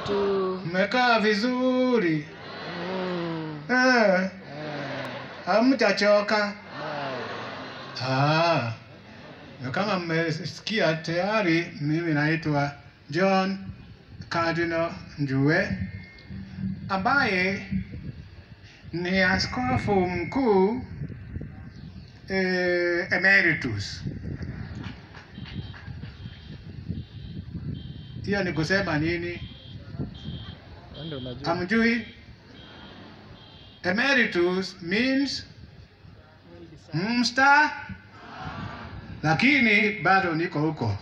tu. Mmekaa vizuri Mm. eh, Eh, hamjachoka? bado. Ah, na kama mmesikia tayari, mimi naitwa John Cardinal Njue ambaye ni askofu mkuu eh, emeritus. Hiyo ni kusema nini? Wewe ndio unajua. Hamjui? Emeritus means msta, lakini bado niko huko.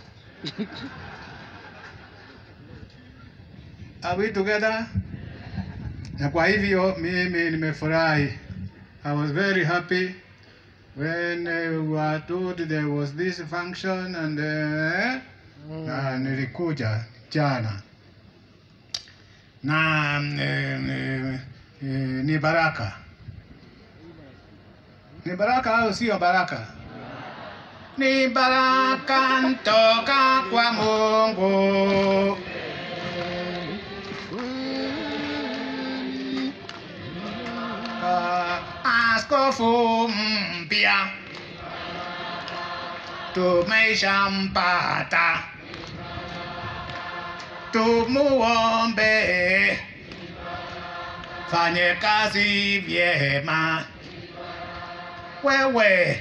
Are we together? Na kwa hivyo mimi nimefurahi. I was very happy when uh, we were told there was this function and uh, Mm. na nilikuja jana na eh, eh, eh, ni baraka ni baraka au sio baraka ni baraka ntoka kwa Mungu Ah, askofu mpya tumeshampata tumuombe fanye kazi vyema wewe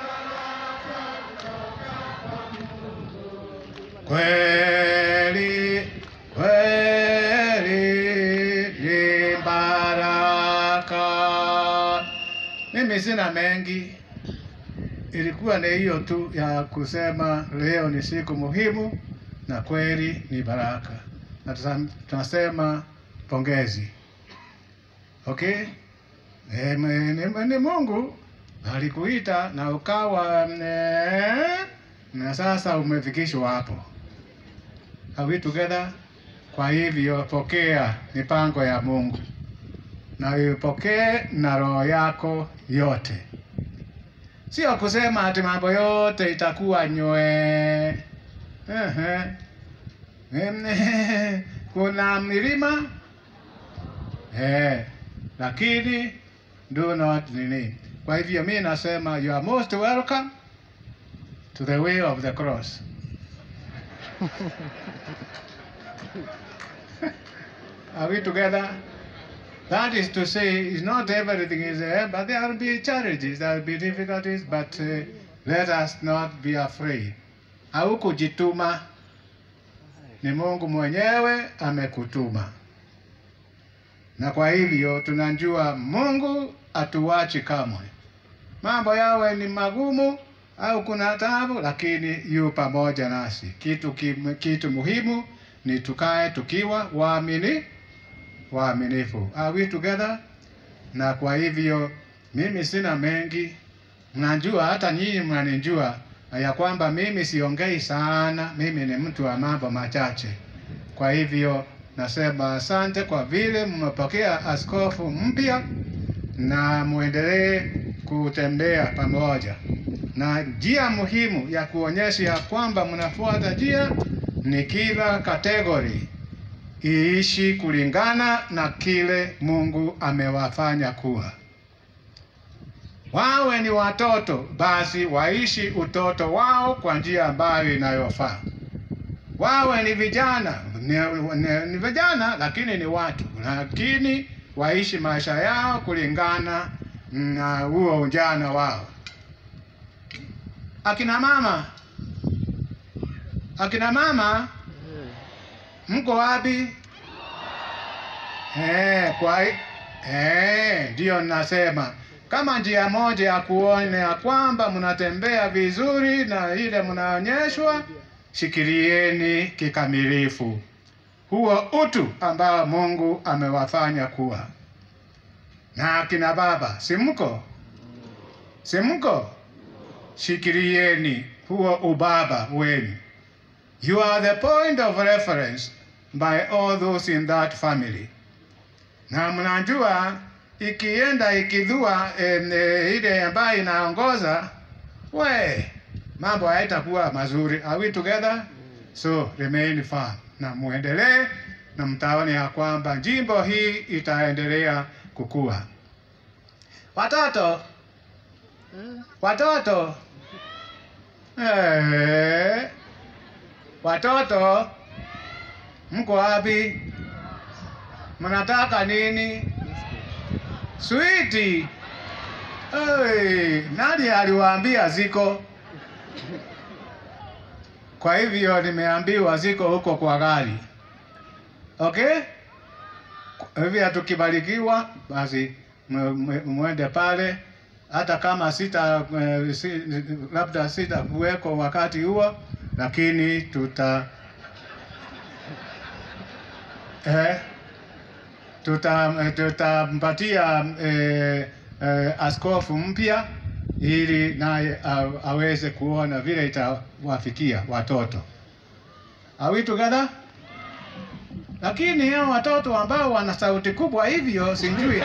kweli kweli ni baraka mimi sina mengi ilikuwa ni hiyo tu ya kusema leo ni siku muhimu na kweli ni baraka, na tusa- tunasema pongezi. Okay, e, ni, ni Mungu alikuita na ukawa ne, na sasa umefikishwa hapo. Are we together? Kwa hivyo pokea mipango ya Mungu na ipokee na roho yako yote. Sio kusema ati mambo yote itakuwa nywe. Ehe. Em, Kuna milima eh, lakini do not nini. Kwa hivyo mimi nasema you are most welcome to the way of the cross. Are we together? That is to say, is not everything is there, but there will be challenges, there will be difficulties, but uh, let us not be afraid. Haukujituma, ni Mungu mwenyewe amekutuma, na kwa hivyo tunajua Mungu atuwachi kamwe. Mambo yawe ni magumu au kuna taabu, lakini yu pamoja nasi. Kitu, kim, kitu muhimu ni tukae tukiwa waamini waaminifu. Are we together? Na kwa hivyo mimi sina mengi, mnajua, hata nyinyi mnanijua ya kwamba mimi siongei sana, mimi ni mtu wa mambo machache. Kwa hivyo nasema asante kwa vile mmepokea askofu mpya, na muendelee kutembea pamoja, na njia muhimu ya kuonyesha ya kwamba mnafuata njia ni kila kategori iishi kulingana na kile Mungu amewafanya kuwa. Wawe ni watoto, basi waishi utoto wao kwa njia ambayo inayofaa. Wawe ni vijana, ni, ni, ni vijana lakini ni watu, lakini waishi maisha yao kulingana na huo ujana wao. Akina mama, akina mama mko wapi? Eh, kwa hi- eh, ndio nasema kama njia moja ya kuona ya kwamba mnatembea vizuri na ile mnaonyeshwa, shikilieni kikamilifu huo utu ambao Mungu amewafanya kuwa. Na akina baba, si mko? Si mko? Shikilieni huo ubaba wenu. You are the point of reference by all those in that family. Na mnajua ikienda ikidhua em, eh, ile ambayo inaongoza, we mambo haitakuwa mazuri. Are we together? So remain firm na muendelee na mtaona ya kwamba jimbo hii itaendelea kukua. Watoto, Eh, watoto, eh, watoto, mko wapi? Mnataka nini? Switi. Hey, nani aliwaambia ziko? Kwa hivyo nimeambiwa ziko huko kwa gari. Okay? Kwa hivyo tukibarikiwa basi mwe- mwe- mwende pale hata kama sita eh, si, labda sita kuweko wakati huo, lakini tuta eh, tuta tutampatia eh, eh, askofu mpya ili naye a- aweze kuona vile itawafikia watoto. Are we together? Lakini hao watoto ambao wana sauti kubwa hivyo sijui.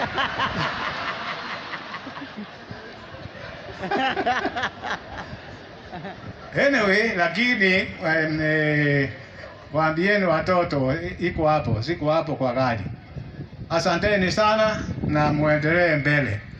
Anyway, lakini em, eh, waambieni watoto i- iko hapo, ziko hapo kwa gari. Asanteni sana na muendelee mbele.